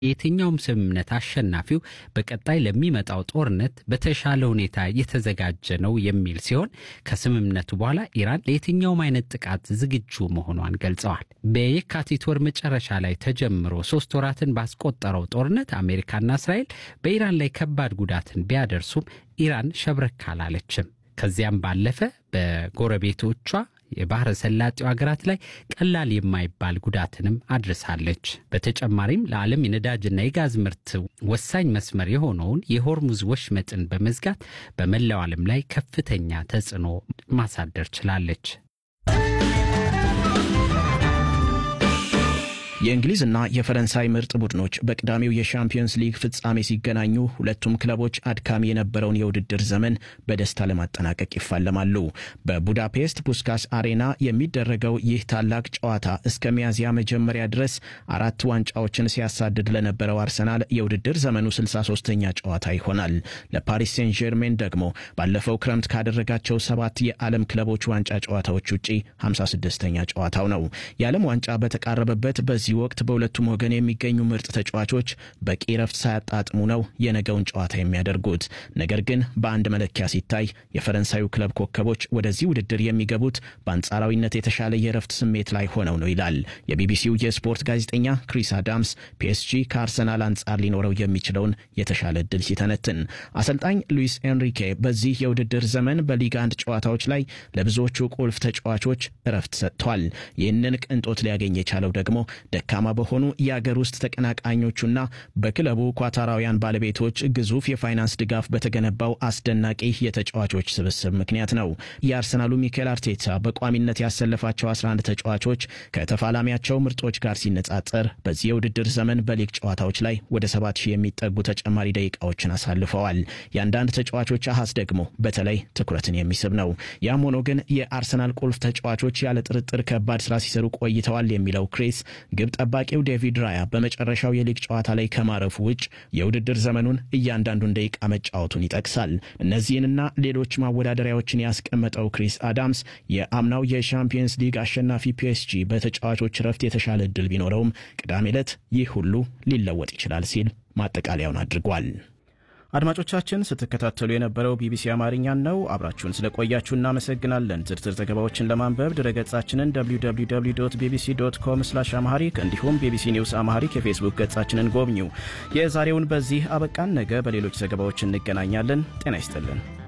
የትኛውም ስምምነት አሸናፊው በቀጣይ ለሚመጣው ጦርነት በተሻለ ሁኔታ የተዘጋጀ ነው የሚል ሲሆን ከስምምነቱ በኋላ ኢራን ለየትኛውም አይነት ጥቃት ዝግጁ መሆኗን ገልጸዋል። በየካቲት ወር መጨረሻ ላይ ተጀምሮ ሶስት ወራትን ባስቆጠረው ጦርነት አሜሪካና እስራኤል በኢራን ላይ ከባድ ጉዳትን ቢያደርሱም ኢራን ሸብረክ አላለችም። ከዚያም ባለፈ በጎረቤቶቿ የባህረ ሰላጤው ሀገራት ላይ ቀላል የማይባል ጉዳትንም አድርሳለች። በተጨማሪም ለዓለም የነዳጅና የጋዝ ምርት ወሳኝ መስመር የሆነውን የሆርሙዝ ወሽመጥን በመዝጋት በመላው ዓለም ላይ ከፍተኛ ተጽዕኖ ማሳደር ችላለች። የእንግሊዝና የፈረንሳይ ምርጥ ቡድኖች በቅዳሜው የሻምፒዮንስ ሊግ ፍጻሜ ሲገናኙ ሁለቱም ክለቦች አድካሚ የነበረውን የውድድር ዘመን በደስታ ለማጠናቀቅ ይፋለማሉ። በቡዳፔስት ፑስካስ አሬና የሚደረገው ይህ ታላቅ ጨዋታ እስከ ሚያዝያ መጀመሪያ ድረስ አራት ዋንጫዎችን ሲያሳድድ ለነበረው አርሰናል የውድድር ዘመኑ 63ኛ ጨዋታ ይሆናል። ለፓሪስ ሴን ጀርሜን ደግሞ ባለፈው ክረምት ካደረጋቸው ሰባት የዓለም ክለቦች ዋንጫ ጨዋታዎች ውጪ 56ኛ ጨዋታው ነው። የዓለም ዋንጫ በተቃረበበት በዚህ ወቅት በሁለቱም ወገን የሚገኙ ምርጥ ተጫዋቾች በቂ ረፍት ሳያጣጥሙ ነው የነገውን ጨዋታ የሚያደርጉት። ነገር ግን በአንድ መለኪያ ሲታይ የፈረንሳዩ ክለብ ኮከቦች ወደዚህ ውድድር የሚገቡት በአንጻራዊነት የተሻለ የረፍት ስሜት ላይ ሆነው ነው ይላል የቢቢሲው የስፖርት ጋዜጠኛ ክሪስ አዳምስ ፒኤስጂ ከአርሰናል አንጻር ሊኖረው የሚችለውን የተሻለ እድል ሲተነትን። አሰልጣኝ ሉዊስ ኤንሪኬ በዚህ የውድድር ዘመን በሊግ አንድ ጨዋታዎች ላይ ለብዙዎቹ ቁልፍ ተጫዋቾች እረፍት ሰጥቷል። ይህንን ቅንጦት ሊያገኝ የቻለው ደግሞ ደካማ በሆኑ የአገር ውስጥ ተቀናቃኞቹና በክለቡ ኳታራውያን ባለቤቶች ግዙፍ የፋይናንስ ድጋፍ በተገነባው አስደናቂ የተጫዋቾች ስብስብ ምክንያት ነው። የአርሰናሉ ሚኬል አርቴታ በቋሚነት ያሰለፋቸው 11 ተጫዋቾች ከተፋላሚያቸው ምርጦች ጋር ሲነጻጸር በዚህ የውድድር ዘመን በሊግ ጨዋታዎች ላይ ወደ 7000 የሚጠጉ ተጨማሪ ደቂቃዎችን አሳልፈዋል። የአንዳንድ ተጫዋቾች አሃዝ ደግሞ በተለይ ትኩረትን የሚስብ ነው። ያም ሆኖ ግን የአርሰናል ቁልፍ ተጫዋቾች ያለ ጥርጥር ከባድ ስራ ሲሰሩ ቆይተዋል የሚለው ክሪስ ግብ ጠባቂው ዴቪድ ራያ በመጨረሻው የሊግ ጨዋታ ላይ ከማረፉ ውጭ የውድድር ዘመኑን እያንዳንዱን ደቂቃ መጫወቱን ይጠቅሳል። እነዚህንና ሌሎች ማወዳደሪያዎችን ያስቀመጠው ክሪስ አዳምስ የአምናው የሻምፒየንስ ሊግ አሸናፊ ፒኤስጂ በተጫዋቾች ረፍት የተሻለ እድል ቢኖረውም ቅዳሜ ዕለት ይህ ሁሉ ሊለወጥ ይችላል ሲል ማጠቃለያውን አድርጓል። አድማጮቻችን ስትከታተሉ የነበረው ቢቢሲ አማርኛን ነው። አብራችሁን ስለቆያችሁ እናመሰግናለን። ዝርዝር ዘገባዎችን ለማንበብ ድረገጻችንን www ቢቢሲ ዶት ኮም ስላሽ አማሃሪክ እንዲሁም ቢቢሲ ኒውስ አማሃሪክ የፌስቡክ ገጻችንን ጎብኙ። የዛሬውን በዚህ አበቃን። ነገ በሌሎች ዘገባዎች እንገናኛለን። ጤና ይስጥልን።